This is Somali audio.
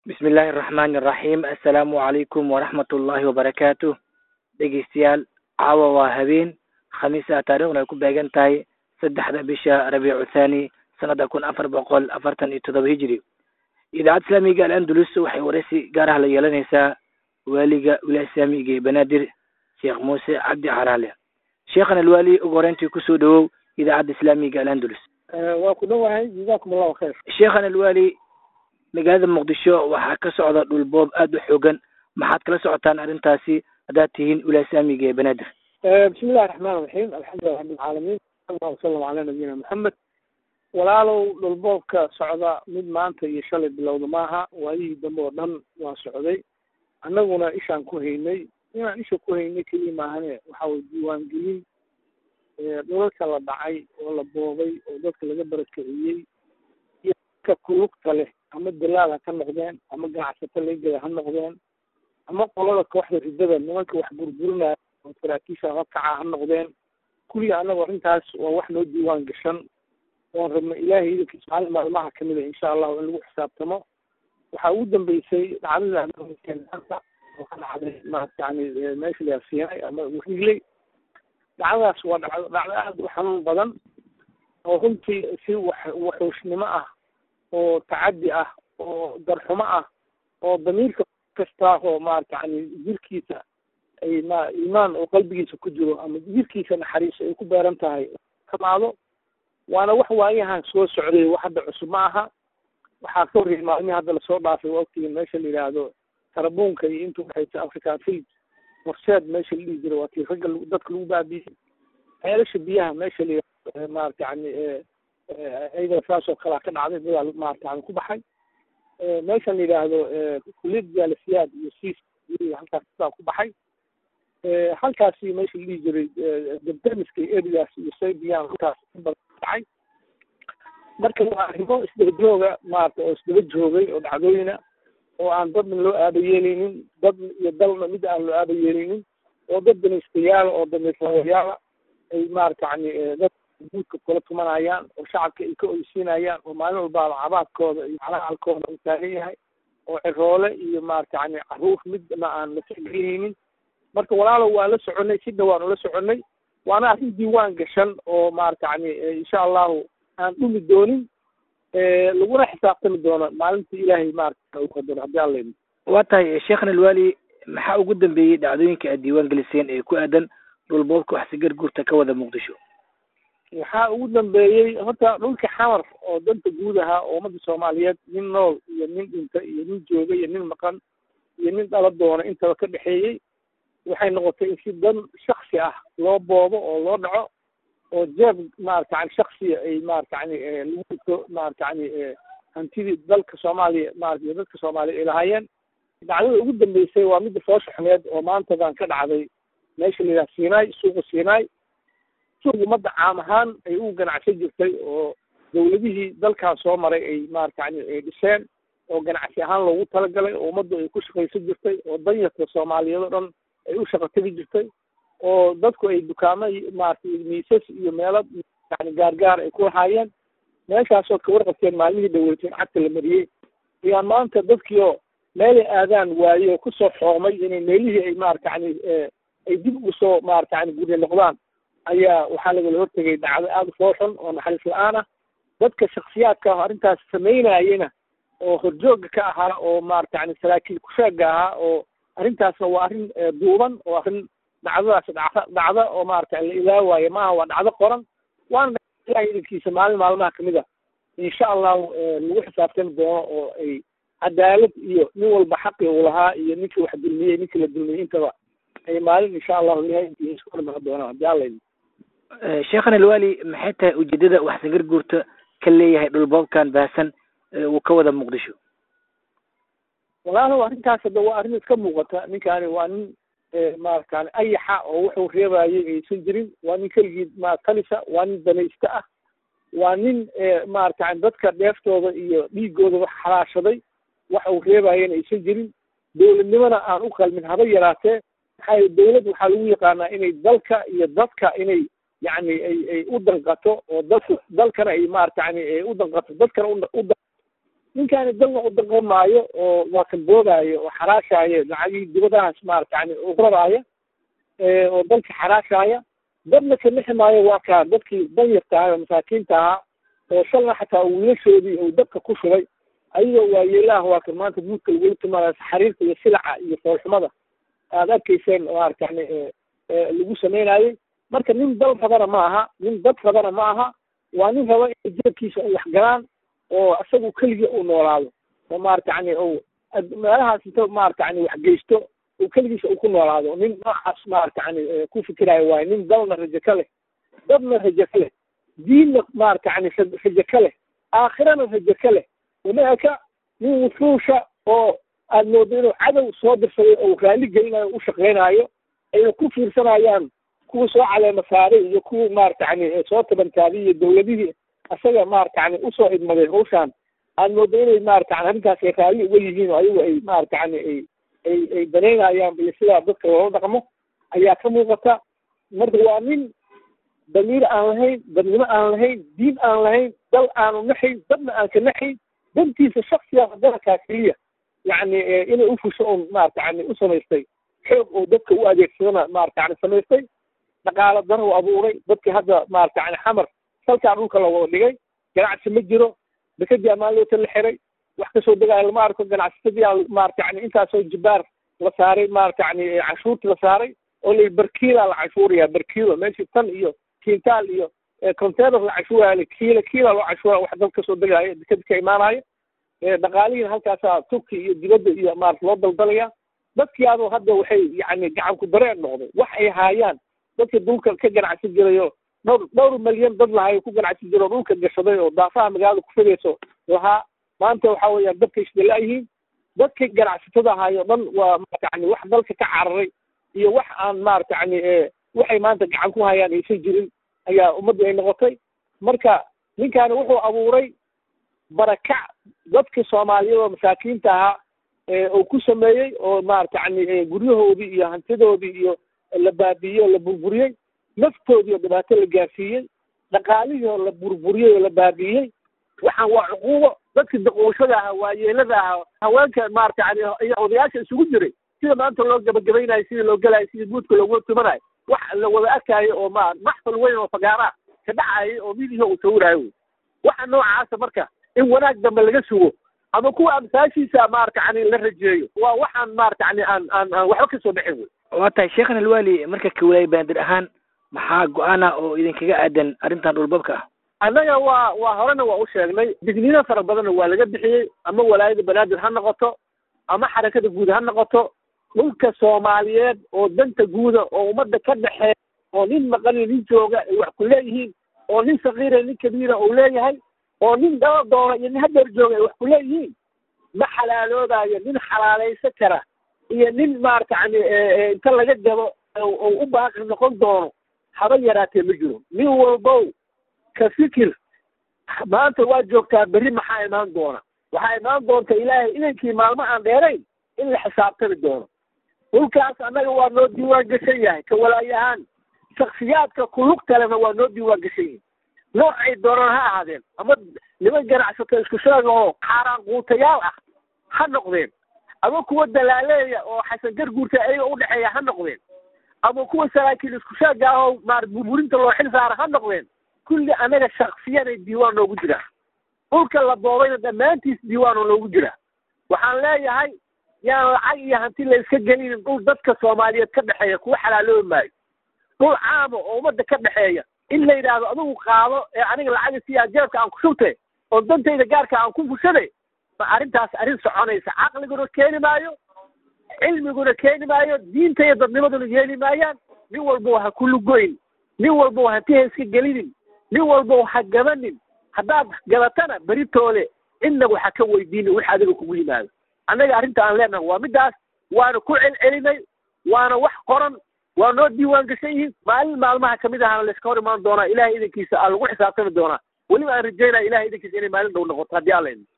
bismi illaahi araxmaani araxiim assalaamu calaykum waraxmat ullaahi wabarakaatu dhegeystayaal caawa waa habeen khamiisa taariikhna ay ku beegan tahay saddexda bisha rabiicu thani sanada kun afar boqol afartan iyo todoba hijri idaacadda islaamiga al-andalus waxay waraysi gaar ah la yeelanaysaa waaliga wilaaya islaamiga ee banaadir sheekh muuse cabdi caraale sheekhan alwaali ugu horeyntii kusoo dhawow idaacadda islaamiga al-andalus waa ku dhowahay jazakum allahu khayr sheekhan alwaali magaalada muqdisho waxaa ka socda dhulboob aada u xoogan maxaad kala socotaan arrintaasi haddaad tihiin wilaaya islaamiga ee banaadir bismi illahi raxmaan raxiim alxamdulilah rabbilcaalamiin allahu wasalam calaa nabiyina maxamed walaalow dhulboobka socda mid maanta iyo shalay bilowda maaha waayihii dambe oo dhan waa socday annaguna ishaan ku haynay inaan isha ku haynay keliya maahane waxa weye diiwaangelin dhulalka la dhacay oo la boobay oo dadka laga barakiciyey iyo dadka kulugta leh ama dalaal ha ka noqdeen ama ganacsato legeda ha noqdeen ama qolada kooxda ridada nimanka wax burburinaya oo saraakiisha hakaca ha noqdeen kulliga annagu arrintaas waa wax noo diiwaan gashan oon rabno ilaahay idankiisa maalin maalmaha kamid a insha allahu in lagu xisaabtamo waxaa ugu dambeysay dhacdada oo ka dhacday maarata yani meesha la siinay ama wigley dhacdadaas waa dhacdo dhacdo aada u xanuun badan oo runtii si wax waxuushnimo ah oo tacaddi ah oo darxumo ah oo damiirka kasta oo maarata yani jirkiisa ay ma iimaan oo qalbigiisa ku jiro ama jirkiisa naxariis ay ku beeran tahay kamaado waana wax waayahan soo socday wax hadda cusub ma aha waxaa ka horreeyay maalmihii hadda lasoo dhaafay waqtigii meesha la yidhaahdo tarabuunka iyo inta udhexaysa africa field horseed meesha la dhihi jiray waa tii ragga dadka lagu baabiyey ceelasha biyaha meesha la yidhahdo maarata yani iyadana saas oo kalea ka dhacday dadaa maarata yani ku baxay meeshan la yidhaahdo kuliyad jaalasiyaad iyo siis halkaas dadaa ku baxay halkaasi meesha la dhihi jiray debdemiska iyo erigaas iyo saybiyan halkaas inbadan dhacay marka waa arrimo isdaba jooga maarata oo isdaba joogay oo dhacdooyina oo aan dadna loo aaba yeelaynin dad iyo dalna mid aan loo aaba yeelaynin oo dad danaystayaala oo damiirlawayaala ay maarata yani dad guudka kula tumanayaan oo shacabka ay ka oysiinayaan oo maalin walbaaba cabaadkooda iyo calacalkooda uu taagan yahay oo ciroole iyo maarata yani caruur midna aan la tixgelihaynin marka walaalow waa la soconay sidna waanu la soconay waana arrin diiwaan gashan oo maarata yani insha allahu aan dhumi doonin laguna xisaabtami doono maalinta ilaahay maarata u qadaro haddii alla idin waa tahay sheekhan alwaali maxaa ugu dambeeyey dhacdooyinka aad diiwaan geliseen ee ku aadan dhulboobka wax sigar guurta ka wada muqdisho waxaa ugu dambeeyey horta dhulka xamar oo danta guud ahaa oo ummadda soomaaliyeed nin nool iyo nin dhinta iyo nin jooga iyo nin maqan iyo nin dhala doona intaba ka dhexeeyey waxay noqotay in si dan shaksi ah loo boobo oo loo dhaco oo jeeb maarata yani shaksiya ay maarata yani lagu dhigto maarata yani hantidii dalka soomaaliya maarata iyo dadka soomaaliya ay lahaayeen dhacdada ugu dambeysay waa midda foosha xumeed oo maantadan ka dhacday meesha la yidhaha sinai suuqa sinai suuq ummadda caam ahaan ay u ganacsan jirtay oo dawladihii dalkan soo maray ay maarata yani ay dhiseen oo ganacsi ahaan loogu talagalay oo ummaddu ay ku shaqaysan jirtay oo danyarta soomaaliyeed oo dhan ay u shaqo tegi jirtay oo dadku ay dukaamo maarata miisas iyo meelo yani gaargaar ay ku lahaayeen meeshaasoo ka warqabteen maalmihii dhaweyteen cagta la mariyey ayaa maanta dadkii oo meelay aadaan waaye oo kusoo xoomay inay meelihii ay maarata yani ay dib ugu soo maarata yani gurya noqdaan ayaa waxaa lagala hortegay dhacdo aada u fooxun oo naxariis la-aan ah dadka shaksiyaadka ah arrintaas samaynayena oo horjooga ka ahaa oo maarata yani saraakiil kusheega ahaa oo arrintaasna waa arrin duuban oo arrin dhacdadaas dhacda dhacda oo maarata la ilaawaayo maaha waa dhacdo qoran waana ilahay idankiisa maalin maalmaha kamid a insha allahu lagu xisaabtami doono oo ay cadaalad iyo nin walba xaqi uu lahaa iyo ninkii wax dulmiyey ninkii la dulmiyey intaba ay maalin insha allahu ilahay intiisa isku hormara doonaan haddii alla idin sheekhan alwaali maxay tahay ujeedada wax sagar guurta ka leeyahay dhulboobkan baahsan uu ka wada muqdisho walaalow arrintaas hadda waa arrin iska muuqata ninkaani waa nin maaratan ayaxa oo wuxuu reebayay aysan jirin waa nin keligii ma talisa waa nin danaysta ah waa nin maaratan dadka dheeftooda iyo dhiigooda wax xalaashaday waxa uu reebayana aysan jirin dowladnimona aan u qalmin haba yaraatee maxaa dowlad waxaa lagu yaqaanaa inay dalka iyo dadka inay yani ay ay u danqato oo dadka dalkana ay maarata yani u danqato dadkana u ninkaani dalna u daqan maayo oo waa kan boogaayo oo xaraashaayo lacagihii dibadahaas maarata yani uqradaaya oo dalka xaraashaaya dadna ka lixi maayo waa kaa dadkii danyarta ahaa oo masaakiinta ahaa oo shalna xataa wiilashoodii uu dabka ku shubay ayagoo waayeelaah waa kan maanta guudka lagula timaadayo xariirka iyo silaca iyo foolxumada aada arkayseen maarata yani lagu sameynayey marka nin dal rabana ma aha nin dad rabana ma aha waa nin raba in jeebkiisa ay wax galaan oo isagu keligii uu noolaado oo maarata yani u meelahaas inta maarata yani wax geysto uu keligiisa uu ku noolaado nin noocaas maarata yani ku fikirayo waayo nin dalna rajo ka leh dadna rajo ka leh diinna maarata yani rajo ka leh aakhirana rajo ka leh uma eka nin wuxuusha oo aad moodo inuu cadow soo dirsaday oo raalli gelinayo u shaqeynaayo ayna ku fiirsanayaan kuwa soo caleema saaray iyo kuwa maarata yani soo tabantaabay iyo dawladihii isaga maarata yani usoo idmaday hawshaan aad moodo inay maarata yani arrintaas ay raalli uga yihiin oo ayagu ay maarata yani ay ay ay danaynayaan iyo sidaa dadka loola dhaqmo ayaa ka muuqata marka waa nin damiir aan lahayn dadnimo aan lahayn diin aan lahayn dal aanu naxayn dadna aan ka naxayn dantiisa shaksiga dalkaa keliya yacni inay ufusho un maarata yani u samaystay xoog oo dadka u adeegsadana maarata yani samaystay dhaqaalo dana u abuuray dadkii hadda maarata yani xamar salkaa dhulka la wada dhigay ganacsi ma jiro dekadii ammaanloota la xiray wax kasoo degaayo lama arko ganacsatadii maarata yani intaasoo jibaar la saaray maarata yani canshuurti la saaray oo la barkiila la canshuuraya barkiilo meeshii tan iyo kintaal iyo container la canshuuraya kiila kiila loo canshuura wax dad kasoo degaayo dekadi ka imaanayo dhaqaalihiina halkaasaa turki iyo dibadda iyo maarata loo daldalaya dadkii adoo hadda waxay yani gacan ku dareen noqday wax ay haayaan dadka dhulka ka ganacsi jirayo dhowr dhowr malyan dad lahayo ku ganacsi jiro dhulka gashaday oo daafaha magaalada ku fidayso lahaa maanta waxa weeyaan dadka isdalaayihiin dadka ganacsatada ahaayo dhan waa maarata yani wax dalka ka cararay iyo wax aan maarata yani waxay maanta gacan ku hayaan aysan jirin ayaa ummaddu ay noqotay marka ninkaani wuxuu abuuray barakac dadkii soomaaliyeed oo masaakiinta ahaa uu ku sameeyey oo maarata yani guryahoodii iyo hantidoodii iyo la baabiiyey oo la burburiyey naftoodii oo dhibaato la gaarsiiyey dhaqaalihii oo la burburiyey oo la baabiiyey waxaan waa cuquubo dadkii daqooshada ahaa waayeelada ahaa haweenka maarata yani iyo odayaasha isugu jiray sida maanta loo gabagabaynayo sidii loo gelayo sidii buudka loogu tumanayo wax la wada arkaayo oo ma maxfal weyn oo fagaara ka dhacayay oo midihi uu sawiraayo wey waxa noocaasa marka in wanaag dambe laga sugo ama kuwa amsaashiisa maarata yani la rajeeyo waa waxaan maarata yani aan aan aan waxba kasoo dhexin wey waa tahay sheekhan alwaali marka kawalaay bandir ahaan maxaa go-aana oo idinkaga aadan arrintan dhulbabka ah annaga waa waa horena waa u sheegnay digniino fara badanna waa laga bixiyey ama walaayada banaadir ha noqoto ama xarakada guud ha noqoto dhulka soomaaliyeed oo danta guuda oo ummadda ka dhexeeya oo nin maqani nin jooga ay wax ku leeyihiin oo nin sakiira nin kabiira uu leeyahay oo nin daba doona iyo nin hadeer jooga ay wax ku leeyihiin ma xalaaloodayo nin xalaalaysan kara iyo nin maarata yani inta laga gabo ou u baaqi noqon doono haba yaraatee ma jiro nin walbow ka fikir maanta waa joogtaa berri maxaa imaan doona waxaa imaan doonta ilaahay idankii maalmo aan dheerayn in la xisaabtami doono dhulkaas annaga waa noo diiwaan gashan yahay ka walaayahaan shaksiyaadka kulug kalena waa noo diiwaan gashan yihin noocay doonaan ha ahaadeen ama niman ganacsato isku sheega oo xaaraan quutayaal ah ha noqdeen ama kuwa dalaaleeya oo xasan garguurta ayaga udhexeeya ha noqdeen ama kuwa saraakiil isku sheega ah oo maar burburinta loo xil saara ha noqdeen kulli anaga shaksiyanay diiwaan noogu jiraa dhulka la boobayna dhammaantiis diiwaanoo noogu jiraa waxaan leeyahay yaan lacag iyo hanti la iska gelinin dhul dadka soomaaliyeed ka dhexeeya kuwa xalaaloobi maayo dhul caama oo ummadda ka dhexeeya in la yidhaahdo adigu qaado ee aniga lacaga siyaa jeebka aan ku shubte oo dantayda gaarka aan ku fushade ma arrintaas arrin soconaysa caqliguna keeni maayo cilmiguna keeni maayo diinta iyo dadnimaduna yeeli maayaan nin walbo ha ku lugoyn nin walbo hanti ha iska gelinin nin walbo ha gabanin haddaad gabatana beritoole cidna waxa ka weydiinin wix adiga kugu yimaado annaga arrinta aan leenahay waa middaas waana ku celcelinay waana wax qoran waa noo diiwaan gashan yihiin maalin maalmaha kamid ahana layska hor imaan doonaa ilahay idankiisa aa lagu xisaabtami doonaa weliba aan rajaynaya ilahay idankiisa inay maalin dhow noqoto haddii alla idin